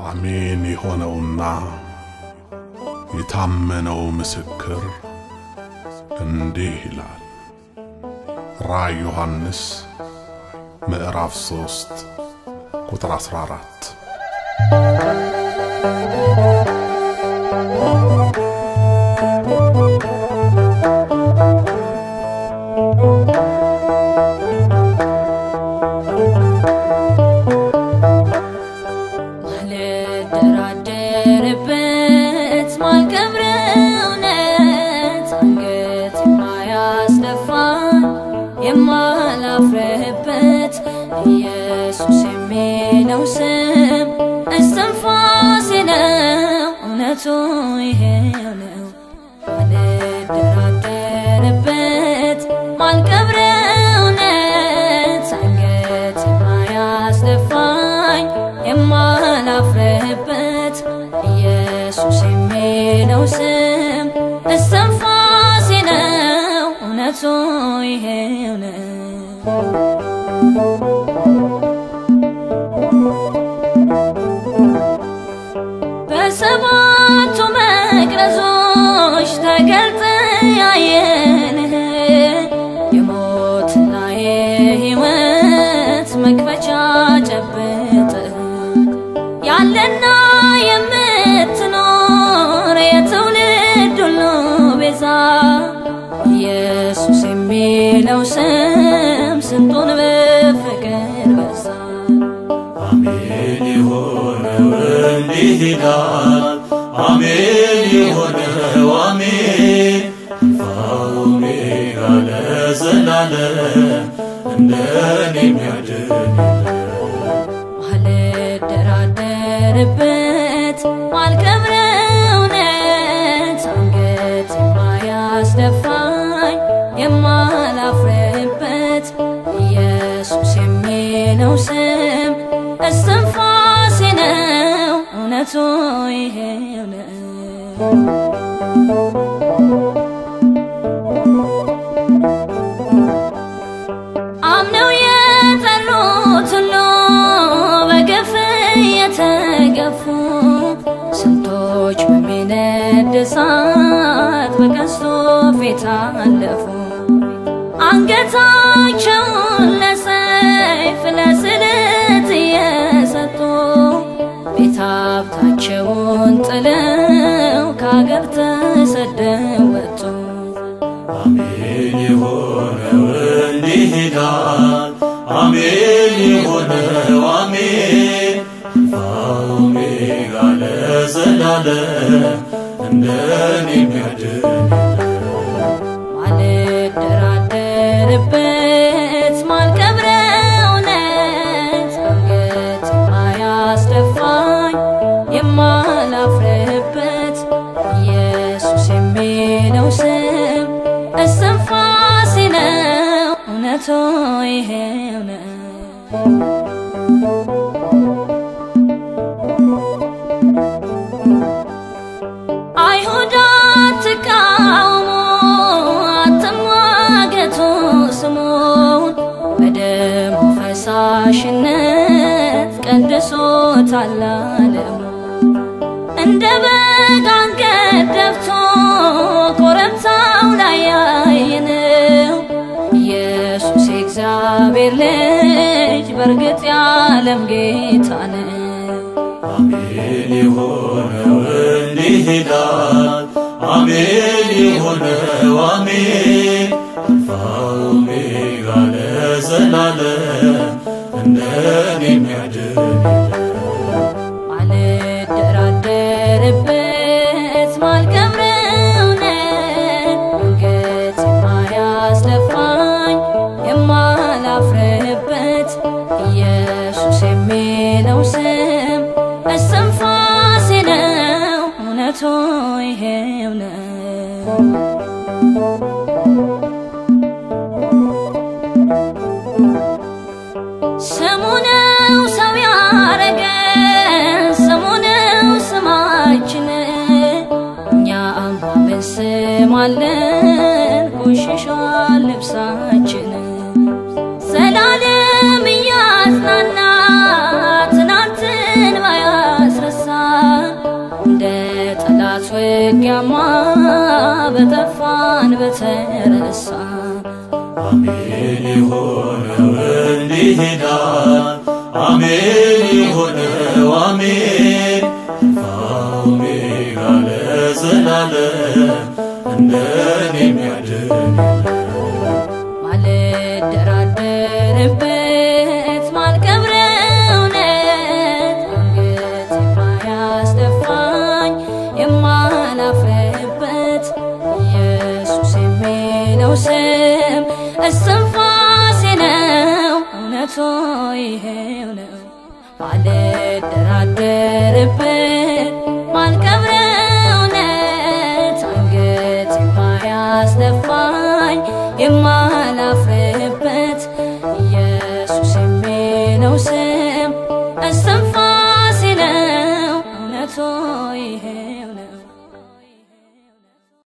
አሜን የሆነውና የታመነው ምስክር እንዲህ ይላል። ራእይ ዮሐንስ ምዕራፍ 3 ቁጥር 14 ማልደራደርበት ማልቀብረው እውነት አንገት የማያስደፋን የማላፍርበት ኢየሱስ የሚለው ስም እስትንፋሴ ነው። እውነቱ ይሄው ነው። ማልደራደርበት ማልቀብረው እውነት አንገት የማያስደፋኝ የማላፍርበት ኢየሱስ የሚለው ስም እስትንፋሴ ነው። እውነቱ ይሄው ነው። በሰባቱ መቅረዞች ተገልጠ ያየንህ የሞትና የሕይወት መክፈቻ ጨብጠህ ያለና የምትኖር የትውልድ ሁሉ ቤዛ ኢየሱስ የሚለው ስም ስንቱን በፍቅር በዛ አሜን የሆነው እንዲህ ይላል። አሜን የሆነው አሜን አልፋ ኦሜጋ ለዘላለም እንደኔ የሚያድን ማልደራደርበት ማልቀብረው እውነት አንገት የማያስደፋኝ የማላፍርበት ኢየሱስ የሚለው ስም እስትንፋሴ ነው። እውነቱ ይሄው ነው። አምነው የጠሩት ሁሉ በግፍ የተገፉ ስንቶች በሚነድ እሳት በቀስቱ ፊት አለፉ። አንገታቸውን ለሰይፍ ለስለት እየሰጡ ቤት ሀብታቸውን ጥለው ከአገር ተሰደው ወጡ። አሜን የሆነው እንዲህ ይላል። አሜን የሆነው አሜን አልፋ ኦሜጋ ለዘላለም እንደኔ የሚያድን ማልደራደርበት ማልቀብረው እውነት አንገት የማያስደፋኝ የማላፍርበት ኢየሱስ የሚለው ስም እስትንፋሴ ነው። እውነቱ ይሄው ነው። አይሁድ አትቃውሙ፣ አትሟገቱ ስሙን በደሙ ፈሳሽነት ቀድሶታል ዓለሙ። እንደ በግ አንገት ደፍቶ ኮረብታው ላይ ያየነው ኢየሱስ የእግዚአብሔር ልጅ በእርግጥ የዓለም ጌታ ነው። አሜን የሆነው እንዲህ ይላል። አሜን የሆነው አሜን አልፋ ኦሜጋ ለዘላለም እንደኔ የሚያድን ማልደራደርበት ማልቀብረው እውነት አንገት የማያስደፋኝ የማላፍርበት ኢየሱስ የሚለው ስም እስትንፋሴ ነው። እውነቱ ይሄው ነው። ስሙ ነው ሰው ያረገን፣ ስሙ ነው ስማችን። እኛም ባብን ስም አለን፣ ቆሽሿል ልብሳችን። ዘላለም እያጽናና ትናንትን ባያስረሳ ውጊያማ በጠፋን በተረሳ አሜን የሆነው እንዲህ ይላል። አሜን የሆነው አሜን አልፋ ኦሜጋ ለዘላለም እንደኔ የሚያድን ማልደራደርበት ማልቀብረው እውነት አንገት የማያስደፋኝ የማላፍርበት ኢየሱስ የሚለው ስም እስትንፋሴ ነው እውነቱ ይሄው ነው ማልደራደርበት ማልቀብረው እውነት አንገት የማያስደፋኝ የማላፍርበት ኢየሱስ የሚለው ስም እስትንፋሴ ነው እውነቱ ይሄው ነው